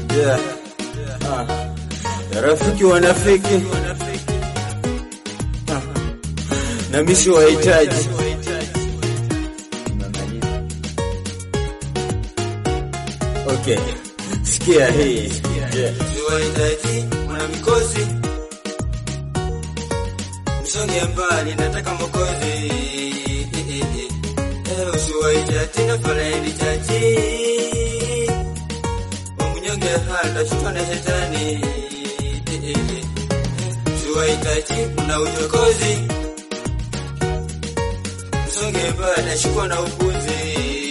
Yeah. Ah. Rafiki wanafiki Ah. na misi wahitaji Okay, sikia hii yeah. Siwahitaji mwana mikosi, msonge mbali, nataka mokozi. Eh, usiwahitaji na falaidi chachi, wamunyonge hata shutwa na shetani. Siwahitaji mna uchokozi, msonge mbali, ashikwa na upuzi.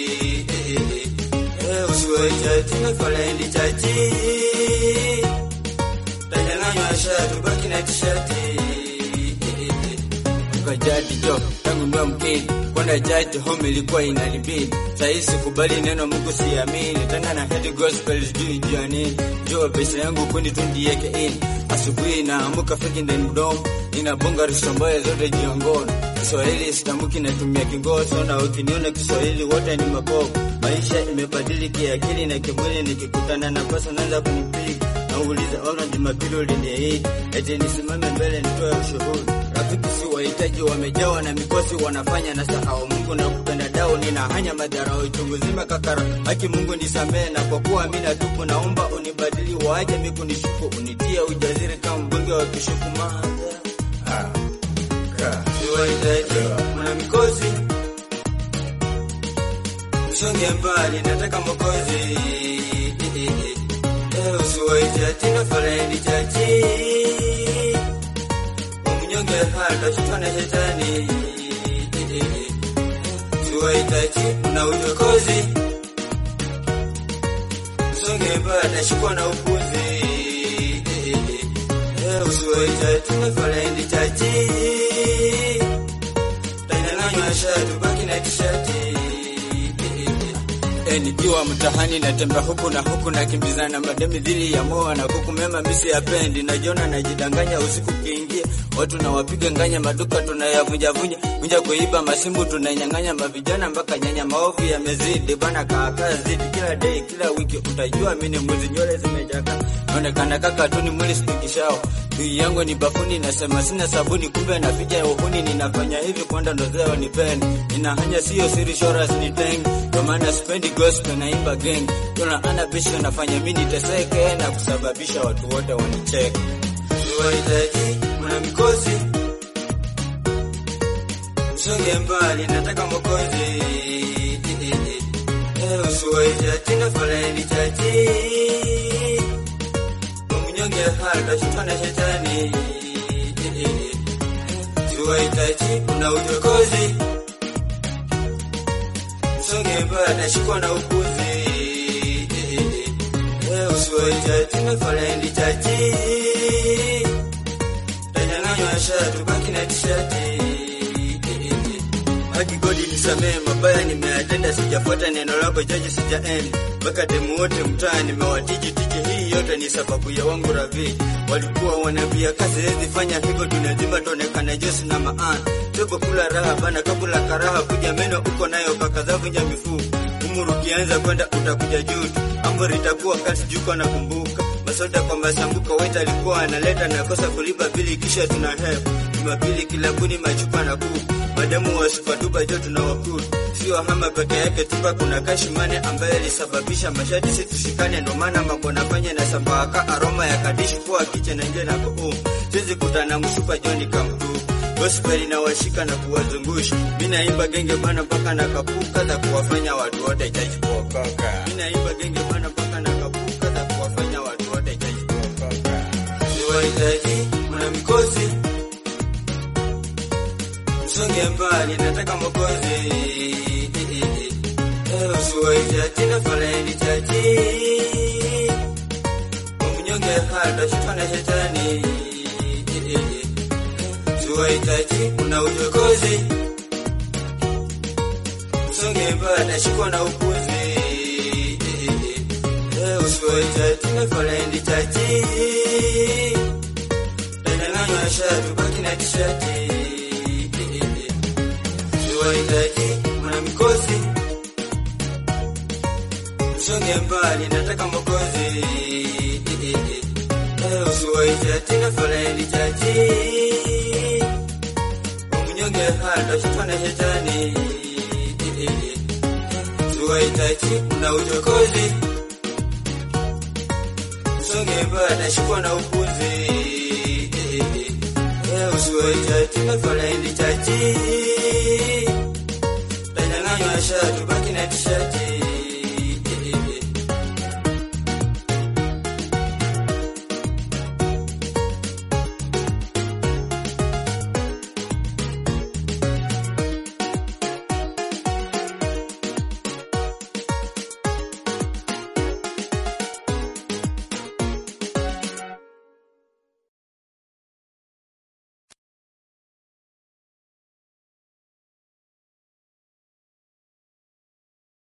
Eh, usiwahitaji na falaidi chachi Tanyang'anywa shati baki na tishati Kwa jadi jo tangu ndo mkini kwenda jadi home ilikuwa inanibidi sahii sikubali neno Mungu siamini tena na head gospel sijui juu ya nini jua pesa yangu kundi tu ndieke in asubuhi naamuka feki ndani mdomo inabonga risomboya zote jiongoni Kiswahili sitamuki natumia kingoso na ukiniona Kiswahili wote ni mabovu maisha imebadili kiakili na kimwili nikikutana na kosa naanza kunipiga nauliza ona Jumapili uliniahidi eti nisimame mbele nitoe ushuhuda. Rafiki si wahitaji, wamejawa na mikosi, wanafanya na sahau Mungu na kupenda dao, nina hanya madharau chungu zima kakara. Haki Mungu nisamehe, na kwa kuwa mimi natubu, naomba unibadili, waache mimi kunishuku, unitie ujaziri kama mbunge wa kishuku madha ah. ka. Siwahitaji mwana mikosi, msonge mbali, nataka mokozi. Eh, usiwahitaji na falaidi chachi, wamunyonge hata shutwa na shetani. Siwahitaji mna uchokozi, msonge mbali, ashikwa na upuzi. Eh, usiwahitaji na falaidi chachi Tanyang'anywa shati baki na tishati E, nikiwa mtahani natembea huku na huku nakimbizana mademi dhili ya moa na kuku mema misi yapendi najiona najidanganya usiku kiingia watu nawapiga nganya maduka tunayavunjavunja vunja kuiba masimbu tunanyang'anya mavijana mpaka nyanya maovu yamezidi bana kaakaa zidi kila day kila wiki utajua mini mwizi nywele zimejaka naonekana kaka tu ni mwili spikishao Dui yangu ni bafuni nasema sina sabuni kumbe naficha uhuni ninafanya hivi kwenda ndozeo nipende ninahanya sio siri shoras ni teng kwa maana spendi gospel naimba gang tuna ana bisho nafanya mimi niteseke na kusababisha watu wote wanicheke Siwahitaji mwana mikosi, msonge mbali, nataka mokozi. Eh, usiwahitaji na falaidi chachi, wamunyonge hata shutwa na shetani. Siwahitaji mna uchokozi, msonge mbali, ashikwa na upuzi. Eh, usiwahitaji na falaidi chachi Tanyang'anywa shati baki na tishati. Haki godi nisamehe, mabaya nimeyatenda, sijafuata neno lako jaji, sijaenda mpaka demu wote mtaa nimewatiji tiji. Hii yote ni sababu ya wangu ravi, walikuwa wanavia kazi hezi fanya hivyo, tunazima tuonekana Jesu na maana tobo kula raha bana, kabula karaha kuja meno uko nayo pakazavunja mifupa umuru ukianza kwenda utakuja juu amri itakuwa kasi juko na kumbuka masoda kwa masambuko waita alikuwa analeta na kosa kulipa bili kisha tuna hepa jumapili kilabuni machupa na kuku madamu wa supatuba jo tunawakuru sio hama peke yake tupa kuna kashimane ambaye alisababisha mashati si tushikane ndo maana mambo nafanya na sambaka aroma ya kadishi kuwa kiche na nje na kuum sizi kutana mshupa joni kamtu gospel inawashika na kuwazungusha. Mimi naimba genge bana mpaka na kapuka za kuwafanya watu wote jaji kuokoka. Mimi naimba genge bana mpaka na kapuka za kuwafanya watu wote jaji kuokoka. Siwahitaji mwana mikosi, msonge mbali, nataka mokozi. Eh, usiwahitaji na falaidi chachi, wamunyonge hata shutwa na shetani. Siwahitaji una uchokozi, msonge mbali, ashikwa na upuzi. Eh, usiwahitaji na falaidi chachi Tanyang'anywa shati baki na tishati. Siwahitaji mwana mikosi, msonge usonge mbali, nataka mokozi. Eh, usiwaite tena foleni chachi. Umnyonge hado shetani shetani. Usiwaite kuna uchokozi. Usonge mbali, nashikwa na upuzi. Eh, usiwaite tena foleni chachi. Tanyang'anywa shati, baki na tishati.